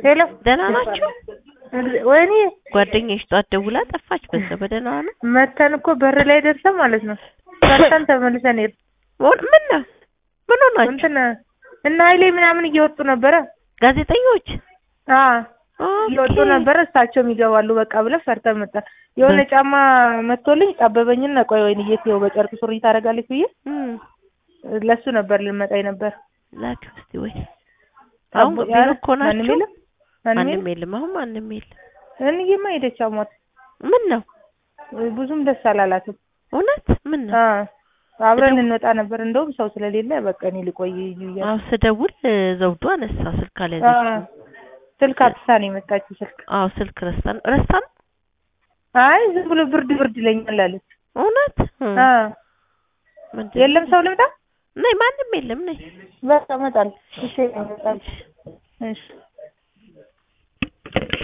ሄሎ ደህና ናችሁ? ወይኔ ጓደኛሽ ጧት ደውላ ጠፋች። በዛ በደህና ነው። መተን እኮ በር ላይ ደርሰን ማለት ነው ሰርተን ተመልሰን ሄድ ምን ምን ነው ምን ሆናችሁ? እንትን እና ኃይሌ ምናምን እየወጡ ነበረ። ጋዜጠኞች አ ኦኬ። እየወጡ ነበረ። እሳቸውም ይገባሉ በቃ ብለን ፈርተን መጣ። የሆነ ጫማ መጥቶልኝ ጠበበኝና ቆይ ወይን እየትየው በጨርቅ ሱሪ ታደርጋለች ብዬ እም ለሱ ነበር ልንመጣ ነበር። ላኪው እስቲ ወይ አሁን አቦ- ቢሮ እኮ ማንም ናችሁ? የለም? ማንም ማንም የለም? የለም። አሁን ማንም የለም። እንዬማ ሄደች አሟት። ምን ነው ብዙም ደስ አላላትም። እውነት ምን ነው? አ አብረን እንወጣ ነበር እንደውም ሰው ስለሌለ በቃ እኔ ልቆይ እያለች አዎ ስደውል እ፣ ዘውዱ አነሳ ስልክ አ አልያዘችም። ስልክ አትሳ ነው የመጣችው ስልክ አዎ ስልክ ረስታን ረስታን አይ ዝም ብሎ ብርድ ብርድ ይለኛል አለች። እውነት እ፣ አ ምንድን የለም ሰው ልምጣ ነይ ማንም የለም ነይ በቃ እመጣለሁ። እሺ እመጣለሁ። እሺ